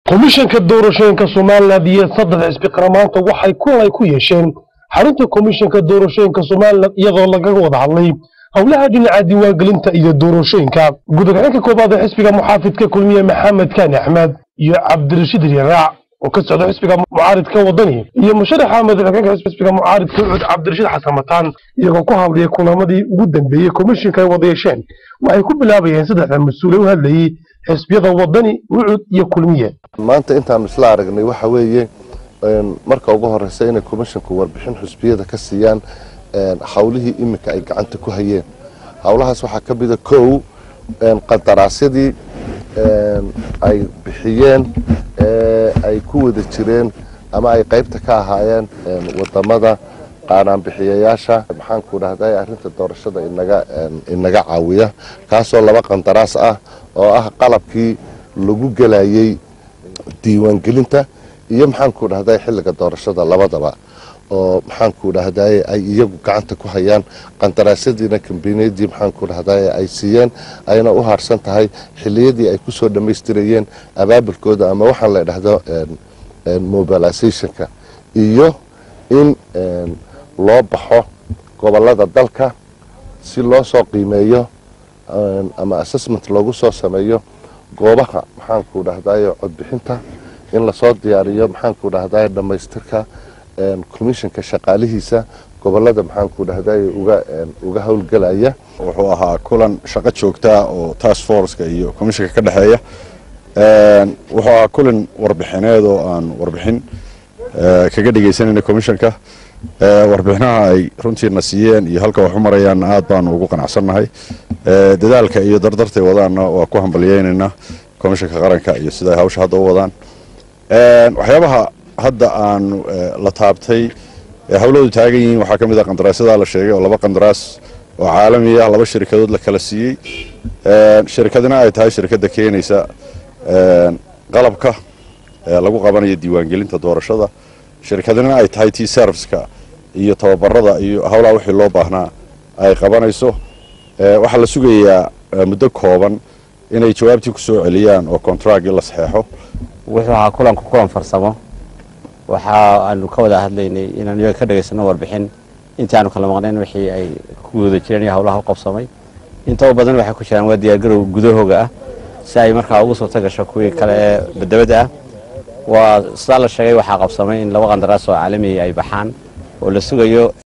komishanka doorashooyinka somalilan iyo saddex xisbi qaramaanta waxay kulan ay ku yeesheen xarunta komishanka doorashooyinka somalilan iyadoo lagaga wada hadlay howlaha dhinaca diiwaangelinta iyo doorashooyinka gudagaxeenka koobaad ee xisbiga muxaafidka kulmiye maxamed kaani axmed iyo cabdirashiid riyaraac oo ka socda xisbiga mucaaridka wadani iyo musharaxa madaxweynaha xisbiga mucaaridka ucud cabdirashiid xasan mataan iyagoo ku hadlayay kulamadii ugu dambeeyey komishanka ay wada yeesheen waxay ku bilaabayeen saddexda mas-uule u hadlayey xisbiyada wadani ucud iyo kulmiye maanta intaanu isla aragnay waxa weeye marka ugu horeysa inay komishinku warbixin xusbiyada ka siiyaan howlihii iminka ay gacanta ku hayeen howlahaas waxaa ka mida kow qandaraasyadii ay bixiyeen ay ku wada jireen ama ay qaybta ka ahaayeen wadamada qaanaanbixiyayaasha maxaanku dhahday arrinta doorashada inaga caawiya kaasoo laba qandaraas ah oo ah qalabkii lagu gelayay diiwaangelinta iyo maxaanku dhahday xilliga doorashada labadaba oo maxaanku dhahday ay iyagu gacanta ku hayaan qandaraasyadiina kambaniyadii maxaanku dhahday ay siiyeen ayna u harsan tahay xiliyadii ay kusoo dhammaystirayeen abaabulkooda ama waxaan la dhahdo mobilizationka iyo in loo baxo gobolada dalka si loo soo qiimeeyo ama assessment loogu soo sameeyo goobaha maxaanku dhahday codbixinta in lasoo diyaariyo maxaanku dhahday dhammaystirka commissionka shaqaalihiisa gobolada maxaanku dhahday uga howlgelaya wuxuu ahaa kulan shaqo joogtaa oo task forceka iyo commissionka ka dhexeeya wuxuu ahaa kulan warbixineed oo aan warbixin kaga dhegeysanayna commissionka warbixinaha ay runtiina siiyeen iyo halka wax u marayaan aad baanu ugu qanacsannahay dadaalka iyo dardartay wadaanna waa ku hambaliyeynaynaa commissionka qaranka iyo sida ay hawsha hadda u wadaan waxyaabaha hadda aanu la taabtay hawladu taagan yihiin waxaa ka mid a qandaraasyada la sheegay oo laba qandaraas oo caalami ah laba shirikadood la kala siiyey shirikadina ay tahay shirikadda keenaysa qalabka lagu qabanayo diiwaangelinta doorashada shirikadina ay tahay tii serviceka iyo tababarada iyo howlaha wixii loo baahnaa ay qabanayso waxaa la sugayaa muddo kooban inay jawaabtii ku soo celiyaan oo contractgii la saxeexo wuxuu ahaa kulanku kulan farsamo waxa aanu ka wada hadlaynay inaanu iyaga ka dhegaysano warbixin intii aanu kala maqnayn wixii ay ku wada jireen iyo howlaha u qabsamay intaba badan waxay ku jiraan waa diyaargarow gudahooga ah si ay markaa ugu suurta gasho kuwii kale ee badabada ah waa sidaa la sheegay waxaa qabsamay in laba qandaraas oo caalamiya ay baxaan oo la sugayo